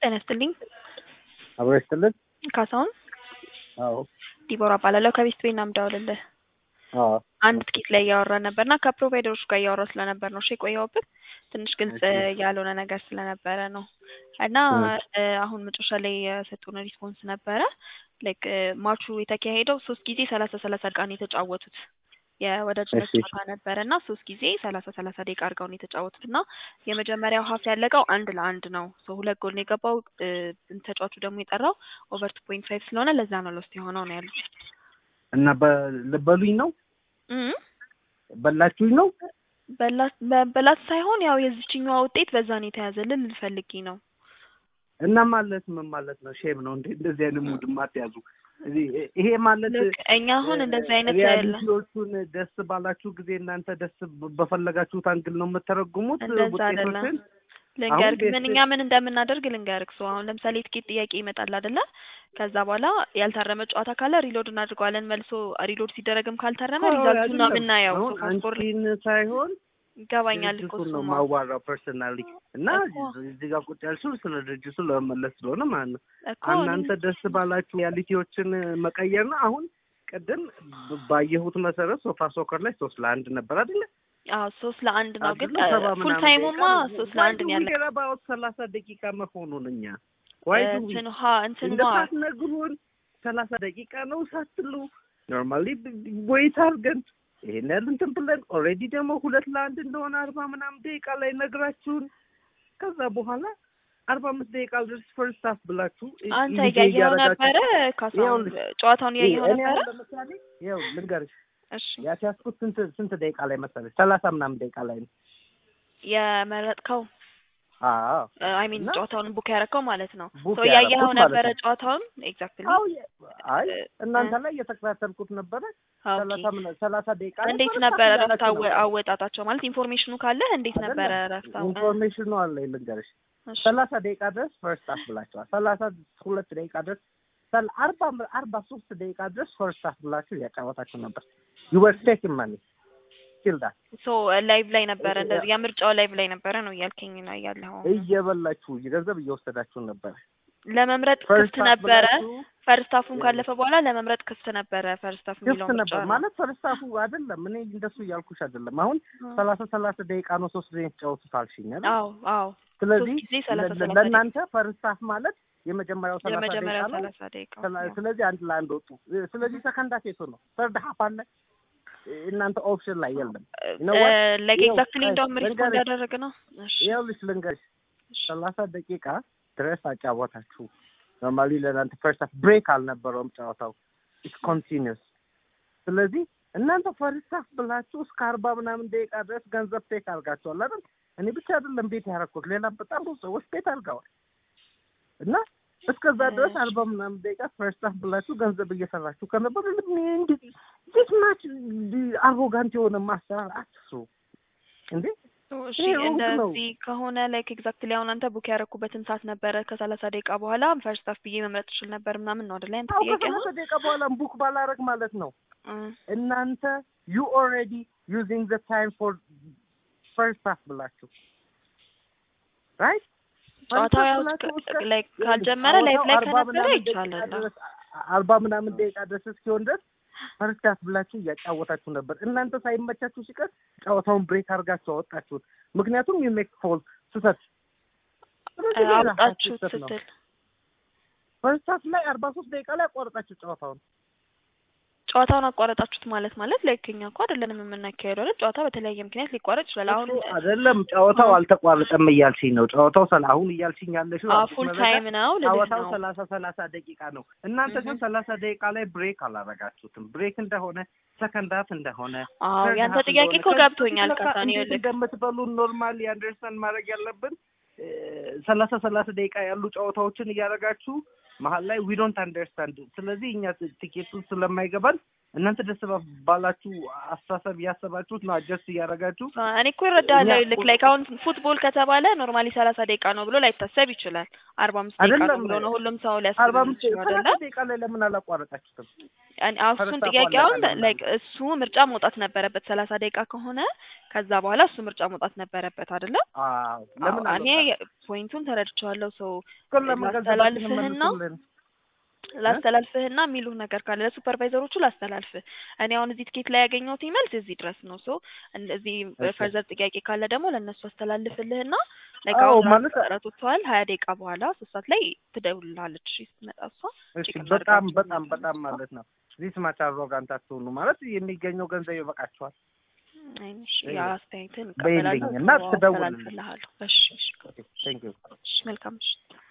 ጤና ይስጥልኝ። አብሮ ይስጥልን። ካሳሁን አዎ ዲቦራ እባላለሁ ከቤስት ቤት ነው የምደውልልህ። አዎ አንድ ትኬት ላይ እያወራን ነበርና ከፕሮቫይደሮች ጋር እያወራሁ ስለነበር ነው እሺ የቆየሁበት ትንሽ ግልጽ እሺ። ያልሆነ ነገር ስለነበረ ነው እና እ አሁን መጨረሻ ላይ የሰጡን ሪስፖንስ ነበረ ላይክ ማቹ የተካሄደው ሶስት ጊዜ ሰላሳ ሰላሳ ደቂቃ ነው የተጫወቱት የወዳጅነት እሺ። ጨዋታ ነበረ እና ሶስት ጊዜ ሰላሳ ሰላሳ ደቂቃ አድርገው ነው የተጫወቱት እና የመጀመሪያው ሀፍ ያለቀው አንድ ለአንድ ነው ሶ ሁለት ጎል ነው የገባው እ ተጫዋቹ ደግሞ የጠራው ኦቨር ቱ ፖይንት ፋይቭ ስለሆነ ለዛ ነው ሎስት የሆነው ነው ያሉት እና በልበሉኝ ነው እም በላችሁኝ ነው በላት በላት ሳይሆን ያው የዚችኛዋ ውጤት በዛ ነው የተያዘልን ልፈልጊ ነው እና ማለት ምን ማለት ነው? ሼም ነው እንዴ? እንደዚህ አይነት ሙድ ማትያዙ ይሄ ማለት ልክ እኛ አሁን እንደዚህ አይነት ያለ ሪያሊቲዎቹን ደስ ባላችሁ ጊዜ እናንተ ደስ በፈለጋችሁት አንግል ነው የምተረጉሙት እንደዛ አይደለም። ውጤቶችን። ልንገርክ ቤት ምን እኛ ምን እንደምናደርግ ልንገርክ። ሰው አሁን ለምሳሌ ትኬት ጥያቄ ይመጣል አይደለ? ከዛ በኋላ ያልታረመ ጨዋታ ካለ ሪሎድ እናድርገዋለን። መልሶ ሪሎድ ሲደረግም ካልታረመ አዎ፣ ሪዛልቱን ነው አይደለም። የምናየው። አሁን ሶፋስኮር ላይ አንቺን ሳይሆን ይገባኛል እኮ ድርጅቱን ነው እሱማ። ማዋራው ፐርሰናሊ እና እኮ። እዚህ ጋር ቁጭ ያልሽው ስለ ድርጅቱ ለመመለስ ስለሆነ ማለት ነው። እኮ እናንተ ደስ ባላችሁ ሪያሊቲዎችን መቀየር ነው። አሁን ቅድም ባየሁት መሰረት ሶፋ ሶከር ላይ ሶስት ለአንድ ነበር አይደለ? አዎ ሶስት ለአንድ ነው ግን አይደለ? ሰባ ፉል ምናምን ታይሙማ ደቂቃ ነው። ሶስት ለአንድ ነው Why do we ያለ care about ሰላሳ ደቂቃ መሆኑን እኛ Why do we? እንትን ሀ እንትን እንደ ማ ሳትነግሩን ሰላሳ ደቂቃ ነው ሳትሉ ኖርማሊ ወይት አድርገን ይሄን ያህል እንትን ብለን ኦልሬዲ ደግሞ ሁለት ለአንድ እንደሆነ አርባ ምናምን ደቂቃ ላይ ነግራችሁን ከዛ በኋላ አርባ አምስት ደቂቃ ድረስ ፈርስት ሃፍ ብላችሁ አንተ ኢንጌጅ እያየኸው እያደረጋችሁ- ነበረ ካሳሁን ይኸውልሽ፣ ጨዋታውን እያየኸው እኔ ነበረ አሁን ለምሳሌ ይኸው ልንገርሽ እሺ ያስያዝኩት ስንት ስንት ደቂቃ ላይ መሰለሽ ሰላሳ ምናምን ደቂቃ ላይ ነው የመረጥከው አዎ አይ ሚን እና ጨዋታውን ቡክ ያደረከው ማለት ነው ቡክ ሶ እያየኸው ያደረኩት ማለት ነበረ ነው። ጨዋታውን ኤግዛክትሊ አዎ የ- አይ እናንተ ላይ እየተከታተልኩት ነበረ ሰላሳ ምና- ሰላሳ ደቂቃ ላይ እንዴት ፈርስት ነበረ ሃፍ ረፍት እያላችሁ አወ- ነበር። አወጣጣቸው ማለት ኢንፎርሜሽኑ ካለህ እንዴት አይደለም። ነበረ ረፍት አወ- ኢንፎርሜሽኑ አለ ልንገርሽ እሺ ሰላሳ ደቂቃ ድረስ ፈርስት ሃፍ ብላችኋል። ሰላሳ ሁለት ደቂቃ ድረስ ሰል- አርባ አርባ ሶስት ደቂቃ ድረስ ፈርስት ሃፍ ብላችሁ እያጫወታችሁ ነበር። ዩ ወር ቴኪንግ ማኒ ስቲል ዳት ሶ ላይቭ ላይ ነበረ እንደዚህ የምርጫው ላይቭ ላይ ነበረ ነው እያልከኝ ነው ያለኸው እየበላችሁ ገንዘብ እየወሰዳችሁ ነበር። ለመምረጥ ፈርስት ክፍት ሃፍ ነበረ ብላችሁ ፈርስት ሀፉን ካለፈ በኋላ ለመምረጥ ክፍት ነበረ ፈርስት ሀፍ ክፍት የሚለው ምርጫ ነበር ነው ማለት ፈርስት ሃፉ አይደለም። እኔ እንደሱ እያልኩሽ አይደለም። አሁን ሰላሳ ሰላሳ ደቂቃ ነው ሶስት ጊዜ የተጫወቱት አልሽኝ አይደል? አዎ አዎ ስለዚህ ሶስት ጊዜ ሰላሳ ለ- ሰላሳ ለእናንተ ፈርስት ሃፍ ማለት የመጀመሪያው ሰላሳ ደቂቃ የመጀመሪያው ነው። ሰላሳ ደቂቃ ስለ- ስለዚህ አንድ ለአንድ ወጡ። ስለዚህ ሰከንድ ሃፍ የቱ ነው? ሰርድ ሃፍ አለ እናንተ ኦፕሽን ላይ የለም። You know what? ላይክ ይኸው፣ ኤግዛክትሊ ቆይ፣ እንደውም ሪስፖንድ ልንገርሽ። ያደረገ ነው እሺ ይኸውልሽ ልንገርሽ ሰላሳ ደቂቃ ድረስ አጫወታችሁ። ኖርማሊ ለእናንተ ፈርስት ሃፍ ብሬክ አልነበረውም ጨዋታው ኢትስ ኮንቲኒስ። ስለዚህ እናንተ ፈርስት ሃፍ ብላችሁ እስከ አርባ ምናምን ደቂቃ ድረስ ገንዘብ ፔክ አድርጋችኋል አይደል? እኔ ብቻ አይደለም ቤት ያደረኩት ሌላ በጣም ብዙ ሰዎች ቤት አድርገዋል። እና እስከዛ ድረስ አርባ ምናምን ደቂቃ ፈርስት ሃፍ ብላችሁ ገንዘብ እየሰራችሁ ከነበር እንዲህ ማች አሮጋንት የሆነ ማሰራር አትስሩ እንዴ! እሺ ይሄ ሩቅ ነው። እንደዚህ ከሆነ ላይክ ኤግዛክትሊ አሁን አንተ ቡክ ያደረኩበትን ሰዓት ነበረ ከሰላሳ ደቂቃ በኋላ ፈርስት ሀፍ ብዬ መምረጥ ትችል ነበር ምናምን ነው አይደለ? አንተ አዎ ጥያቄ ከሰላሳ አሁን ደቂቃ በኋላ ቡክ ባላረግ ማለት ነው። እ እናንተ ዩ ኦልሬዲ ዩዚንግ ዘ ታይም ፎር ፈርስት ሃፍ ብላችሁ ራይት ጨዋታው ያው እስከ- ላይክ ካልጀመረ ላይፍ ላይ ከነበረ ይቻላል። አርባ ምናምን ደቂቃ ድረስ እስኪሆን ድረስ ፈርስት ሃፍ ብላችሁ እያጫወታችሁ ነበር። እናንተ ሳይመቻችሁ ሲቀር ጨዋታውን ብሬክ አድርጋችሁ አወጣችሁት። ምክንያቱም ዩ ሜክ ፎል ስህተት ስለዚህ ሌላ አውጣችሁት ስህተት ነው። ስትል ፈርስት ሃፍ ላይ አርባ ሶስት ደቂቃ ላይ አቋረጣችሁ ጨዋታውን። ጨዋታውን አቋረጣችሁት ማለት ማለት ላይክ እኛ እኮ አይደለንም የምናካሄደው አይደል? ጨዋታ በተለያየ ምክንያት ሊቋረጥ ይችላል። አሁን እሱ አይደለም ጨዋታው አልተቋረጠም እያልሽኝ ነው። ጨዋታው ሰላ አሁን እያልሽኝ ያለሽው አዲስ ፉል መረጃ ታይም ነው ልልህ ጨዋታው ነው። ሰላሳ ሰላሳ ደቂቃ ነው። እናንተ ግን ሰላሳ ደቂቃ ላይ ብሬክ አላረጋችሁትም። ብሬክ እንደሆነ ሰከንድ ሃፍ እንደሆነ አዎ third ያንተ half ጥያቄ እንደሆነ እኮ ከዚህ ገብቶኛል። በፊት ለካ ካሳኒ እንዴት ይኸውልህ እንደምትበሉ ኖርማሊ አንደርስታንድ ማድረግ ያለብን እ፣ ሰላሳ ሰላሳ ደቂቃ ያሉ ጨዋታዎችን እያደረጋችሁ መሀል ላይ ዊ ዶንት አንደርስታንድ። ስለዚህ እኛ ትኬቱ ስለማይገባን እናንተ ደስ ባላችሁ አስተሳሰብ እያሰባችሁት ነው አጀስት እያደረጋችሁ እኔ እኮ ይረዳለሁ። እኛ- ልክ ላይክ አሁን ፉትቦል ከተባለ ኖርማሊ ሰላሳ ደቂቃ ነው ብሎ ላይታሰብ ይችላል። አርባ አምስት ደቂቃ ነው አይደለም። ብሎ ነው ሁሉም ሰው አርባ ሊያስብ አምስት ይችላል ሰላሳ አይደለ? ደቂቃ ላይ ለምን አላቋረጣችሁትም? እኔ- አዎ፣ እሱን ፈረስታ ጥያቄውን ፏላ ላይክ እሱ ምርጫ መውጣት ነበረበት። ሰላሳ ደቂቃ ከሆነ ከዛ በኋላ እሱ ምርጫ መውጣት ነበረበት አይደለ? አዎ ለምን አዎ፣ እኔ አልወጣም? ፖይንቱን ተረድቼዋለሁ። ሰው እሱን ለመገንዘባችን ላስተላልፍህና መልሱልን። ላስተላልፍህና የሚሉህ ነገር ካለ ለሱፐርቫይዘሮቹ ላስተላልፍህ። እኔ አሁን እዚህ ትኬት ላይ ያገኘሁት መልስ እዚህ ድረስ ነው። ሶ እዚህ እሺ። ፈርዘር ጥያቄ ካለ ደግሞ ለእነሱ አስተላልፍልህና ላይክ አዎ አሁን ማለት ጥረት ወጥተዋል። ሀያ ደቂቃ በኋላ ሶስት ሰዓት ላይ ትደውልልሃለች እሺ፣ ስትመጣ እሷ እሺ ጭቅም በጣም አድርጋችሁ በጣም ምናምን በጣም እሷ። ማለት ነው ዚስ ማች አሮጋንት አትሆኑ ማለት የሚገኘው ገንዘብ ይበቃችኋል። አይ፣ እሺ፣ እይ፣ የአስተያየትን በይልኝ እቀበላለሁ። እና ሶ ትደውልልኝ። አስተላልፍልሃለሁ። እሺ፣ እሺ፣ ቴንክ ዩ እሺ፣ መልካም እሺ